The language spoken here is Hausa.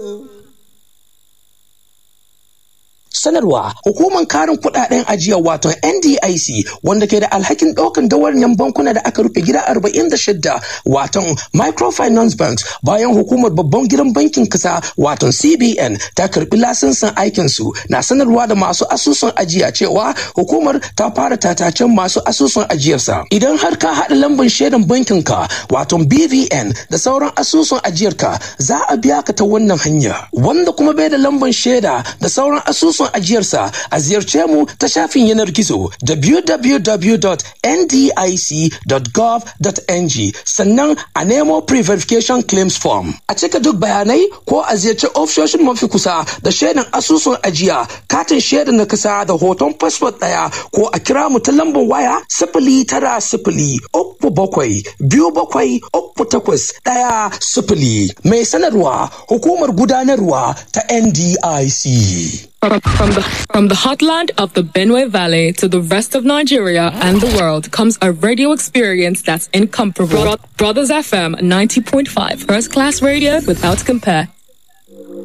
sanarwa hukumar karin kudaden ajiya wato NDIC wanda ke da alhakin daukan dawaryan bankuna da aka rufe gida 46 wato microfinance banks bayan hukumar babban gidan bankin kasa wato CBN ta karbi lasinsin aikin su na sanarwa da masu asusun ajiya cewa hukumar ta fara tatacen masu asusun ajiyarsa idan har ka haɗa lambar shaidan bankin ka wato BVN da sauran asusun ajiyarka za a biya ka ta wannan hanya wanda kuma bai da lambar shaida da sauran asusun ajiyarsa a ziyarce mu ta shafin yanar gizo www.ndic.gov.ng sannan a nemo pre-verification claims form a cika duk bayanai ko a ziyarci ofishoshin mafi kusa da shaidan asusun ajiya katin shaidan na kasa da hoton fasfot daya ko a kira mu ta lambar waya sifili tara sifili uku bakwai biyu bakwai uku takwas daya sifili mai sanarwa hukumar gudanarwa ta NDIC. From, from the from the heartland of the Benue Valley to the rest of Nigeria and the world comes a radio experience that's incomparable. Bro- Brothers FM 90.5, first class radio without compare.